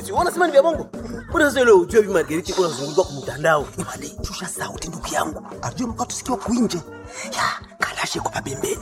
Bosi, unasema ni vya bongo? Mbona sasa ile ujue Bi Margarita iko nazunguka kwa mtandao? Imani, shusha sauti ndugu yangu. Ajue mko tusikia kuinje. Ya, kalashe kwa pembeni.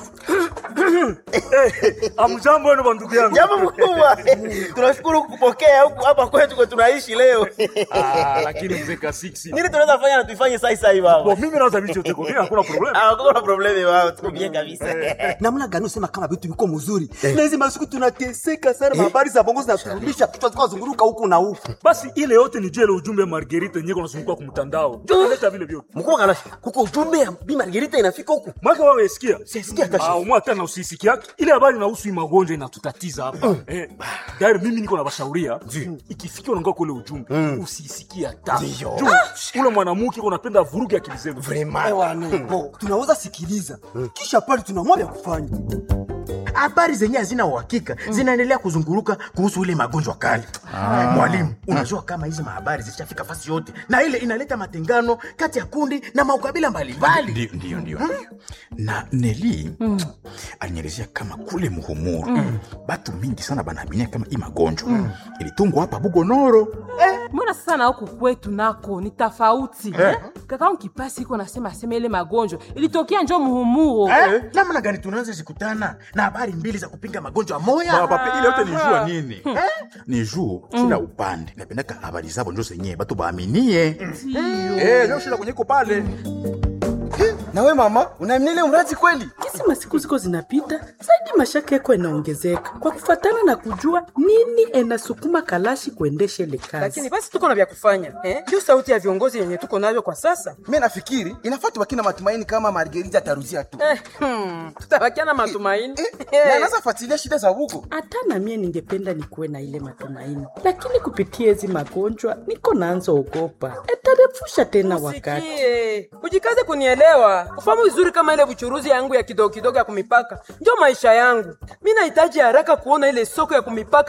Amjambo wenu bandugu yangu. Jambo mkubwa. Tunashukuru kukupokea huku hapa kwetu kwa tunaishi leo. Ah, lakini mzee Kasiksi. Nini tunaweza fanya na tuifanye sasa hivi Bo, baba? mimi naweza vitu yote kwa mimi hakuna problem. Ah, kuna problemi wao, tuko bien kabisa. Namna gani usema kama vitu viko mzuri? Na hizi masiku tunateseka sana, habari za bongo zinaturudisha kichwa zikawa zunguruka huku na huku. Basi ile yote ni jele ujumbe wa Margarita yenyewe kunazunguka kwa mtandao. Leta vile vyote. Mkubwa Kalashi, kuko ujumbe ya Bi Margarita inafika huku. Mwaka wewe usikia? Sisikia hata Ah, shida. umwa tena usisikia yake. Ile habari inahusu hii magonjwa inatutatiza hapa. Eh, dari mimi niko na bashauria. Ikifikia unaongea kule ujumbe, usisikie hata. Juu, Ule mwanamke uko napenda vuruge akili zenu. Ewane, bo, tunaweza sikiliza. Kisha pale tunaamua vya kufanya. habari zenye hazina uhakika zinaendelea kuzunguruka kuhusu ile magonjwa kali. Mwalimu, unajua kama hizi mahabari zishafika fasi yote, na ile inaleta matengano kati ya kundi na maukabila mbalimbali. Ndio, ndio, ndio. na neli alinielezea kama kule muhumuru batu mingi sana banaaminia kama hii magonjwa ilitungwa hapa bugonoro mbona sasa na huku kwetu nako ni tofauti eh? kaka kipasi iko nasema asema ile magonjwa ilitokea njo muhumuro Eh, namna gani tunaweza zikutana na habari mbili za kupinga magonjwa moya? Pape, ile yote ni jua nini ni juu kila upande napendaka habari zabo njo zenyewe batu baaminie Eh, njo shida kwenye iko pale Na wewe mama, unaamini ile mradi kweli? Kisi masiku ziko zinapita zaidi, mashaka yako inaongezeka kwa kufatana na kujua nini enasukuma Kalashi kuendesha ile kazi. lakini basi tuko na vya kufanya eh? Ndio sauti ya viongozi yenye tuko navyo kwa sasa mi nafikiri inafaa tubaki na matumaini kama margerita ataruzia tu eh, hmm, tutabakia na matumaini Eh, na anaweza fuatilia shida za huko Hata na mie ningependa nikuwe na ile matumaini, lakini kupitia hizi magonjwa niko naanza ogopa etarefusha tena wakati. Sikie, ujikaze kunielewa, ufahamu vizuri kama ile buchuruzi yangu ya kidogo kidogo ya kumipaka ndio maisha yangu. Mi nahitaji haraka kuona ile soko ya kumipaka